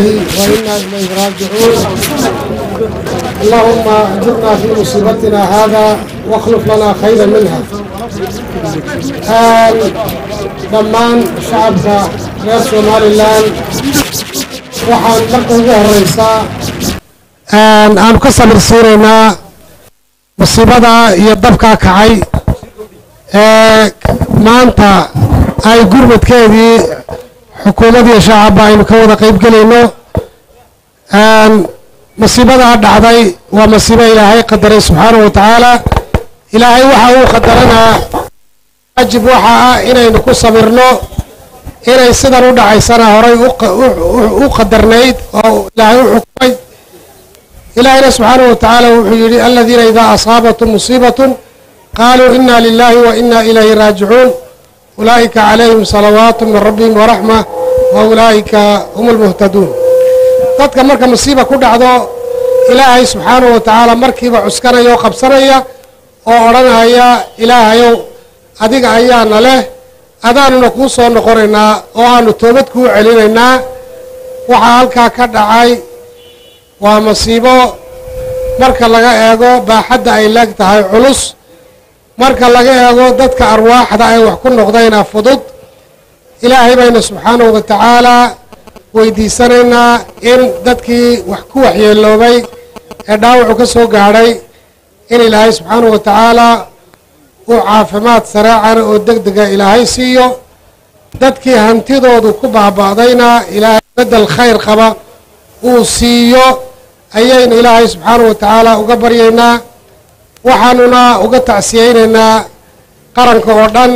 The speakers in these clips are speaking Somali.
وإنا إليه راجعون اللهم أجرنا في مصيبتنا هذا واخلف لنا خيرا منها آل dhammaan shacabka reer somalilan waxaan marka ugu horeysaa aanu ka samir siinaynaa musiibada iyo dabkaa kacay ee maanta ay gurmadkeedii xukuumad iyo shacabba aynu ka wada qeyb gelayno musiibadaa dhacday waa masiibo ilaahay qadaray subxaanahu wa tacaala ilaahay waxa uu qadaranaa waajib waxa ah inaynu ku sabirno inay sidan u dhacaysana horay u qadarnayd oo ilaahay u xukumay ilaahayna subxaanahu wa tacaala wuxuu yidhi aladiina idaa asaabatum musiibatun qaaluu ina lilahi wa ina ilayhi raajicuun ulaa'ika calayhim salawaatu min rabbihim waraxma wa ulaa'ika hum almuhtaduun dadka marka musiiba ku dhacdo ilaahay subxaanahu wa tacaala markiiba cuskanaya oo qabsanaya oo odhanaya ilaahayow adiga ayaana leh adaanuna kuu soo noqonaynaa oo aanu toobad kuu celinaynaa waxaa halkaa ka dhacay waa masiibo marka laga eego baaxadda ay leeg tahay culus marka laga eego dadka arwaaxda ay wax ku noqdayna fudud ilaahay bayna subxaanahu wa tacaalaa weydiisanaynaa in dadkii wax ku waxyeeloobay ee dhaawacu ka soo gaadhay in ilaahay subxaanahu wa tacaalaa uu caafimaad sareecana oo deg dega ilaahay siiyo dadkii hantidoodu ku baaba'dayna ilaahay bedel khayr qaba uu siiyo ayaynu ilaahay subxaanahu wa tacaala uga baryaynaa waxaanuna uga tacsiyeynaynaa qaranka oo dhan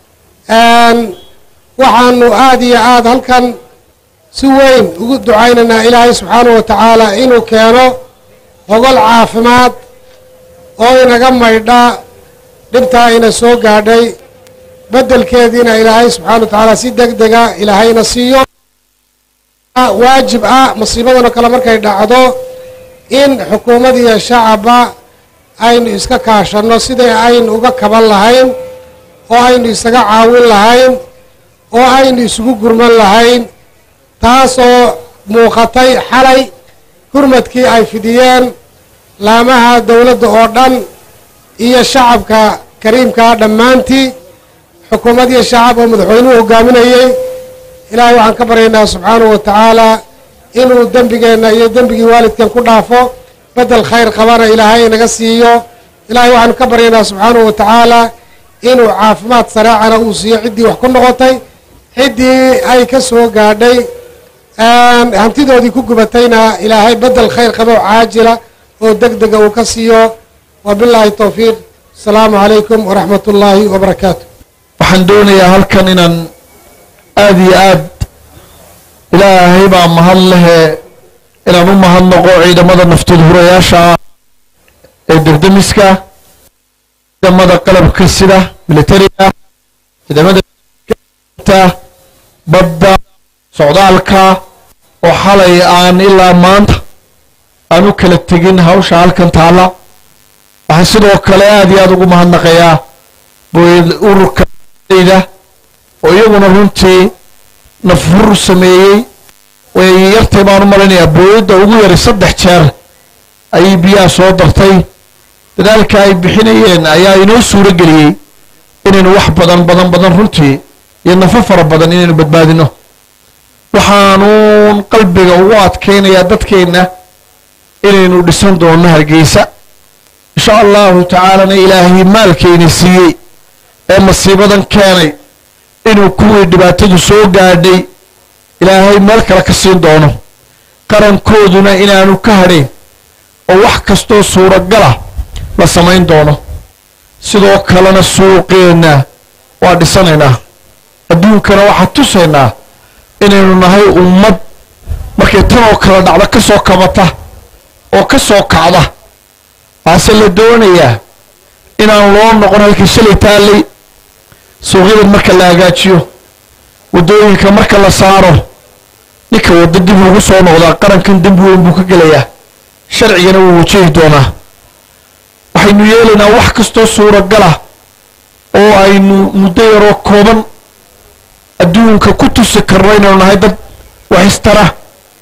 waxaanu aada iyo aada halkan si weyn ugu ducaynaynaa ilaahay subxaanahu wa tacaala inuu keeno hogol caafimaad oo inaga maydha dhibtaa ina soo gaadhay beddelkeediina ilaahay subxana wa tacaala si deg dega ilaahayna siiyo waajib ah masiibadanoo kale markay dhacdo in xukuumad iyo shacabba aynu iska kaashanno sidai aynu uga kaban lahayn oo aynu isaga caawin lahayn oo aynu isugu gurman lahayn taasoo muuqatay xalay gurmadkii ay fidiyeen laamaha dowladda oo dhan iyo shacabka kariimkaa dhammaantii xukuumad iyo shacab oo madaxweynuhu hogaaminayey ilaahay waxaan ka baryaynaa subxaanahu wa tacaalaa inuu dembigeenna iyo dembigii waalidkeen ku dhaafo bedel khayr qabana ilaahay inaga siiyo ilaahay waxaanu ka baryaynaa subxaanahu wa tacaalaa inuu caafimaad sareecana uu siiyo ciddii wax ku noqotay ciddii ay ka soo gaadhay hantidoodii ku gubatayna ilaahay bedel khayr qaba oo caajila oo deg dega uu ka siiyo wabilaahi towfiiq asalaamu calaykum waraxmat ullaahi wabarakaatu waxaan doonayaa halkan inaan aada iyo aad ilaahay baa mahad lehe inaan u mahadnaqo ciidamada naftood hurayaasha ah ee degdemiska ciidamada qalabka sida militariga ciidamada badda socdaalka oo xalay aan ilaa maanta aan u kala tegin hawsha halkan taalla waxaan sidoo kale aada iyo aada ugu mahadnaqayaa booyad ururka da oo iyaguna runtii nafhur sameeyey way yartay baan u malaynayaa booyadda ugu yaray saddex jeer ayay biyaha soo dartay dadaalka ay bixinayeen ayaa inoo suuro geliyey inaynu wax badan badan badan runtii iyo nafo fara badan inaynu badbaadino waxaanuun qalbiga ugu adkaynayaa dadkeenna inaynu dhisan doonno hargeysa insha allahu tacaalana ilaahay maalkayna siiyey ee masiibadan keenay inuu kuwii dhibaatadu soo gaadhay ilaahay meel kale ka siin doono qarankooduna inaanu ka hadhayn oo wax kastoo suuragala la samayn doono sidoo kalena suuqeenna waa dhisanaynaa adduunkana waxaa tusaynaa inaynu nahay ummad markay tan oo kale dhacda ka soo kabata oo ka soo kacda waase la doonayaa inaan loo noqon halkii shalay taallay suuqyadan marka la hagaajiyo waddooyinka marka la saaro ninka waddo dib ugu soo noqdaa qarankan dembi weyn buu ka gelayaa sharcigana wuu wajahi doonaa waxaynu yeelaynaa wax kastoo suuragala oo aynu muddo yaroo kooban adduunka ku tusi karno inaynu nahay dad wax istara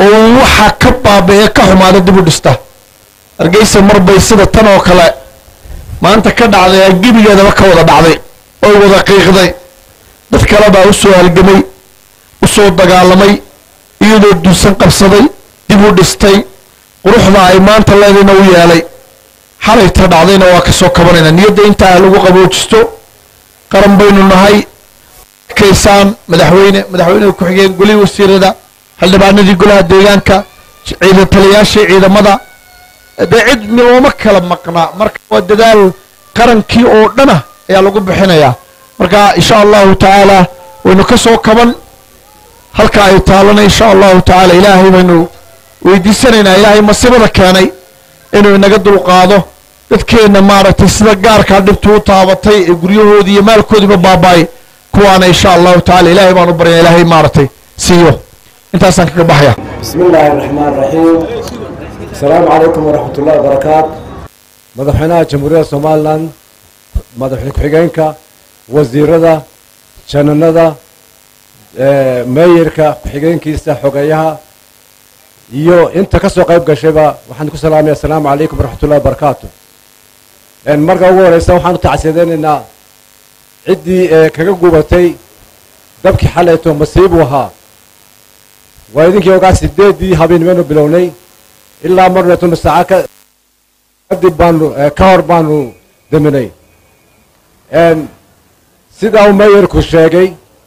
oo waxa ka baaba-ee ka xumaada dib u dhista hargeysa marbay sida tan oo kale maanta ka dhacday ee gebigeedaba ka wada dhacday oy wada qiiqday dad kale baa u soo halgamay u soo dagaalamay iyadoo duusan qabsaday dib u dhistay quruxda ay maanta leedayna u yeelay xalayta dhacdayna waa ka soo kabanayna niyadda intaa lagu qaboojisto qaran baynu nahay kaysaan madaxweyne madaxweyneha ku-xigeen golihii wasiirada xildhibaanadii golaha deegaanka ciidan taliyaashii ciidamada dee cid looma kala maqnaa marka waa dadaal qarankii oo dhana ayaa lagu bixinayaa marka insha allahu tacaala waynu ka soo kaban halka ay taalana insha allahu tacaala ilaahay baynu weydiisanaynaa ilaahay masibada keenay inuu inaga dulqaado dadkeenna maaragtay sida gaarkaa dhibtu u taabatay ee guryahoodii iyo maalkoodiiba baaba-ay kuwaana insha allahu tacala ilaahay baan u baryana ilaahay maaragtay siiyo intaasaan kaga baxaya بسم الله الرحمن الرحيم السلام عليكم ورحمة الله وبركاته مدحونا جمهورية سومالان مدحونا كحيجينكا وزيردا جنندا مايركا كحيجينكيسا حقيها iyo inta ka soo qayb gashayba waxaan ku salaamaya asalaamu calaykum waraxmatullahi wabarakaatu marka ugu horeysa waxaan u tacsiyadeynayna ciddii ee kaga gubatay dabkii xalayto masiibu ahaa waa idinkii ogaa sideedii habeenimanu bilownay ilaa marneetuna saaca ka kadib baanu ka hor baanu deminay sidaa uu meeyarku sheegay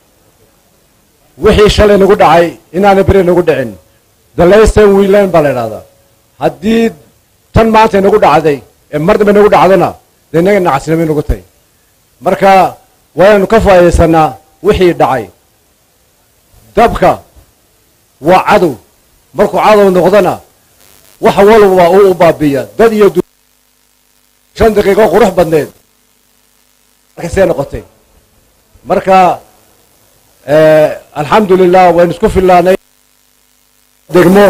wixii shalay nagu dhacay inaana beri nagu dhicin dalaysen wiilan baa la idhahdaa haddii tan maanta nagu dhacday ee mar dambe nagu dhacdana dee inaga nacasnimay nagu tahy marka waaynu ka faa'iidaysanaa wixii dhacay dabka waa cadow markuu cadow noqdona wax walba uu u baabiya dad iyo shan daqiiqo qurux badneed markasee noqotay marka alxamdu lilah waynu isku fillaanay degmo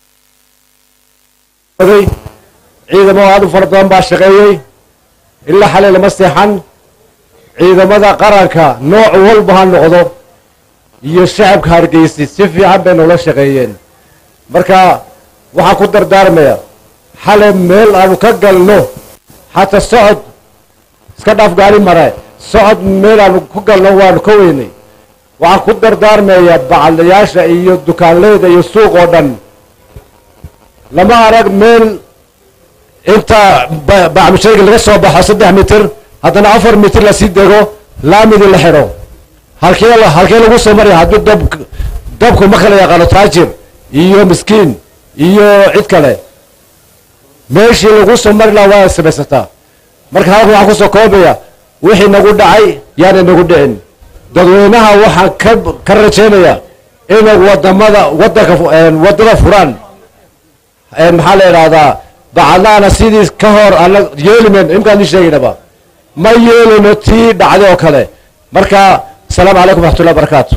ciidamo aad u fara badan baa shaqeeyey ilaa xalay lama seexan ciidamada qaranka nooc walba ha noqdo iyo shacabka hargeysi si fiican bay noola shaqeeyeen marka waxaan ku dardaarmaya xalay meel aanu ka galno xataa socod iska dhaaf gaari mare socod meel aanu ku galno waanu ka weynay waxaan ku dardaarmaya bacalayaasha iyo dukaanleyda iyo suuq oo dhan lama arag meel inta bacmushayga laga soo baxo saddex mitir haddana afar mitir lasii dego laamidii la xidho halkee halkee lagu soo maraya hadduu dab dabku ma kala yaqaano taajir iyo miskiin iyo cid kale meeshii lagu soo mari laha waa samaysataa marka halkan waxaan kusoo koobaya wixii nagu dhacay yaana nagu dhicin dadweynaha waxaan ka ka rajaynaya inay wadamada wadanka wadada furaan maxaa la idhahdaa bacadlaana sidii ka hor ana yeelimen imkaan ii sheegaynaba ma yeelino tii dhacday oo kale marka asalaamu calaykum waraxmatullahi wabarakaatu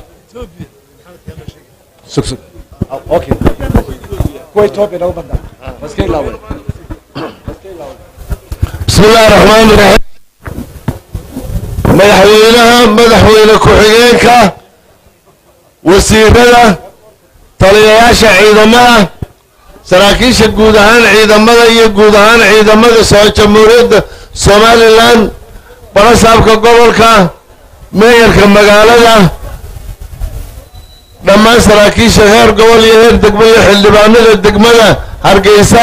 okay kuwa ethiopia nagu badna maska ilaawe bismi illaahi raxmaani raxiim madaxweynaha madaxweyne ku-xigeenka wasiirada taliyayaasha ciidamada saraakiisha guud ahaan ciidamada iyo guud ahaan ciidamada soo jamhuuriyadda somalilan balasaabka gobolka meeyarka magaalada dhammaan saraakiisha heer gobol iyo heer degmo iyo xildhibaanada degmada hargeysa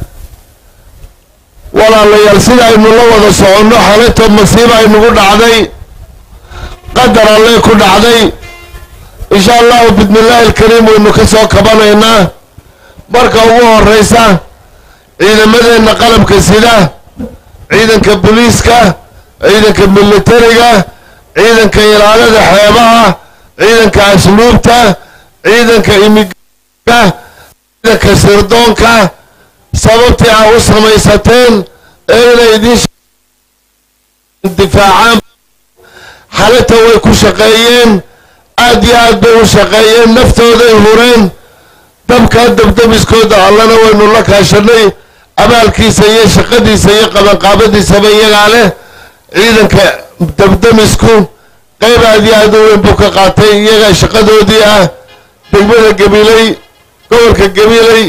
walaalayaal sida aynu la wada soconno xalayto masiiba aynugu dhacday qadar alle ku dhacday insha allahu bismillaahi alkariim waynu ka soo kabanaynaa marka ugu horeysa ciidamadeenna qalabka sida ciidanka booliiska ciidanka militariga ciidanka ilaalada xeebaha ciidanka asluubta ciidanka imiga ciidanka sirdoonka sababtii aa u samaysateen ee inay idiin difaacaan xalata way ku shaqeeyeen aad iyo aad bay u shaqeeyeen naftooday hureen dabkaa dabdabiskooda allana waynu la kaashanay abaalkiisa iyo shaqadiisa iyo qabanqaabadiisaba iyagaa leh ciidanka dabdamisku qayb aad iyo aad u weyn buu ka qaatay iyagaa shaqadoodii ah degmada gabiley gobolka gabiiley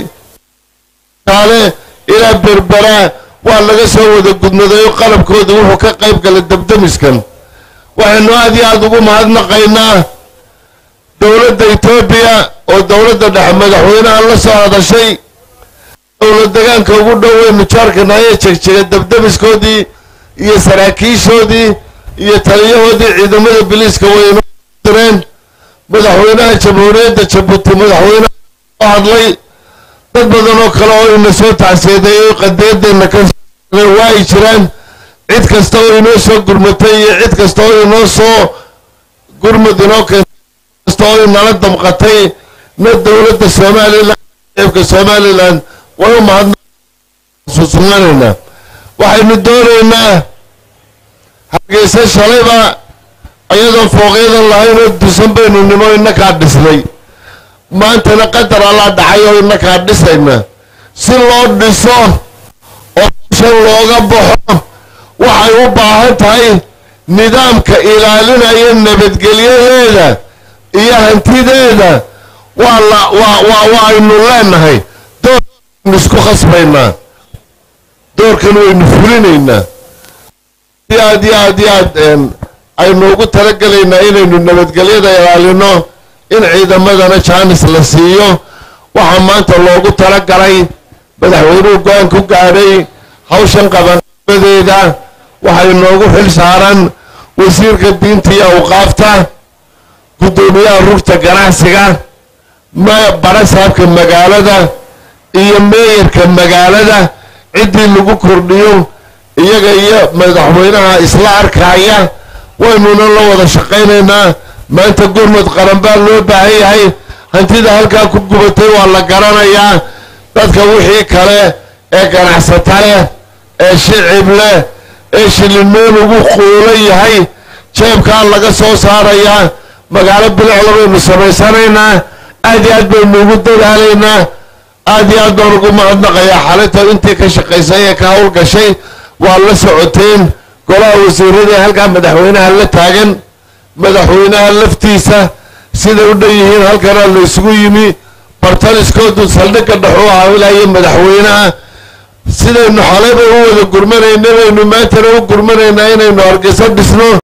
kaale ilaa berberaa waa laga soo wada gudmaday oo qalabkooda wuxuu ka qayb galay dabdamiskan waxaynu aad iyo aada ugu mahadnaqaynaa dowladda etoobiya oo dowladda dhexe madaxweynaha la soo hadashay dowlad degaanka ugu dhoweynu jaarkana ayay jegjega dabdamiskoodii iyo saraakiishoodii iyo taliyahoodii ciidamada biliiska waynu direen madaxweynaha jamhuuriyadda jabuuti madaxweynaha soo hadlay dad badan oo kale oo ina soo tacseeday oo qadeedeenna ka waa ay jiraan cid kasta oo inoo soo gurmatay iyo cid kasta oo inoo soo gurmud inoo keentay kasta oo inala damqatay na dowladda somalilan eebka somalilan way u mahadnaqsusugnanaynaa waxaynu doonaynaa hargeysa shalayba ayadoon fooqyadan lahayn oo dusan baynu nimo inakaa dhisnay maantana qadar allaa dhacay oo inakaa dhisayna si loo dhiso oo shan looga baxo waxay u baahan tahay nidaamka ilaalinaya nabadgelyadeeda iyo hantideeda waa la waa waa waa aynu leenahay doorkaynu isku khasbaynaa doorkan waynu fulinaynaa si aad iyo aad iyo aad aynu ugu talagelaynaa inaynu nabadgelyada ilaalino in ciidamadana jaanis la siiyo waxaa maanta loogu talagalay madaxweynuhu go-aan ku gaadhay hawshan qabanqabadeeda waxay noogu xil saaran wasiirka diinta iyo awqaafta guddoomiyaha rugta ganacsiga barasaabka magaalada iyo meeyarka magaalada ciddii lagu kordhiyo iyaga iyo madaxweynaha isla arkaya waynuna la wada shaqaynaynaa maanta gurmud qaran baa loo baahan yahay hantida halkaa ku gubatay waa la garanayaa dadka wixii kale ee ganacsata leh ee shicib leh ee shilinmeen ugu quulan yahay jeebkaa laga soo saarayaa magaalo bilicla baynu samaysanaynaa aad iyo aad baynu ugu dadaalaynaa aad iyo aad baan ugu mahadnaqayaa xalinta intii ka shaqaysay ee ka howlgashay waa la socoteen golaha wasiirada halkaa madaxweynaha la taagan madaxweynaha laftiisa siday u dhan yihiin halkanaa la isugu yimi bartaliskoodu saldhigga dhexu haawilayo madaxweynaha sidaynu xalayba u wada gurmanayna baynu maantana u gurmanaynaa inaynu hargeyso dhisno